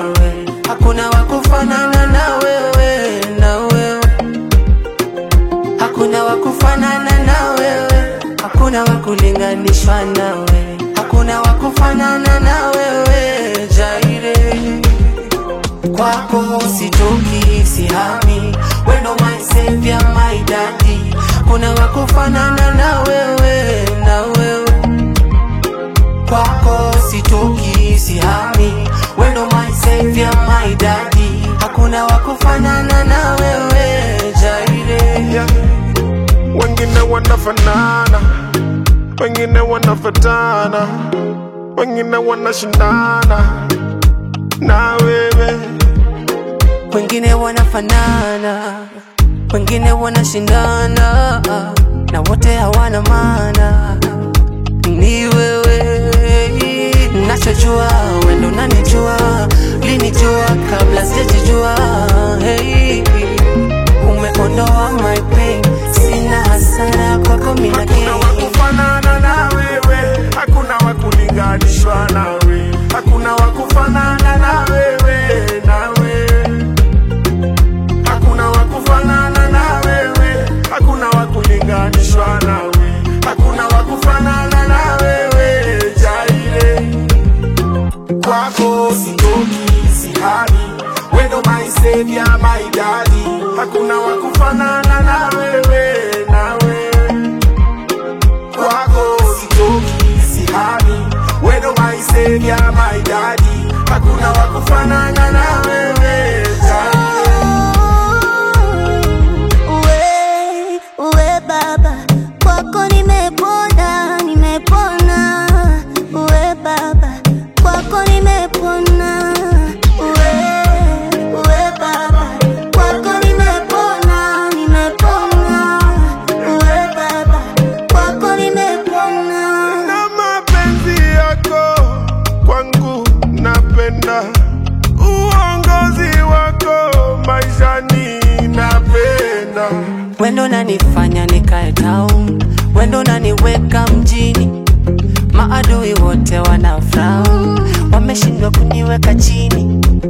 nawe, hakuna wakufanana na wewe, na wewe hakuna wakufanana na wewe, hakuna wakulinganishwa nawe, hakuna wakufanana na wewe, Jaire kwako sitoki sihami, wendo my savior my daddy, kuna wakufanana na wewe, na wewe kwako sitoki sihami, wendo my savior my daddy, hakuna wakufanana na wewe, Jaire yeah. Wengine wanafanana, wengine wanafatana, wengine wanashindana na wewe. wengine wanafanana, wengine wanashindana, na wote hawana maana. Ni wewe nachojua, wendo nanijua, linijua kabla sijajijua. Hey, umeondoa my pain, sina hasara kwako mina Hakuna gain. wakufanana na wewe, hakuna wakulinganishwa nawe, hakuna wakufanana na wewe, nawe hakuna wakufanana na wewe, hakuna wakulinganishwa nawe, hakuna wakufanana na wewe, Jaire kwako sitoki sihani, wendo my savior my daddy, hakuna wakufanana na wewe, nawe kwako sitoki sihami, wendo my savior my daddy, hakuna wakufanana na wewe Jaire. Uwe, uwe baba, kwako nimepona, nimepona. Uwe baba, kwako nimepona. Uwe, uwe baba, kwako nimepona, nimepona. Uwe baba, kwako nimepona. na mapenzi yako kwangu napenda, uongozi wako maishani napenda. Wendo nanifanya nikae town, wendo naniweka mjini. Maadui wote wana frown, wameshindwa kuniweka chini.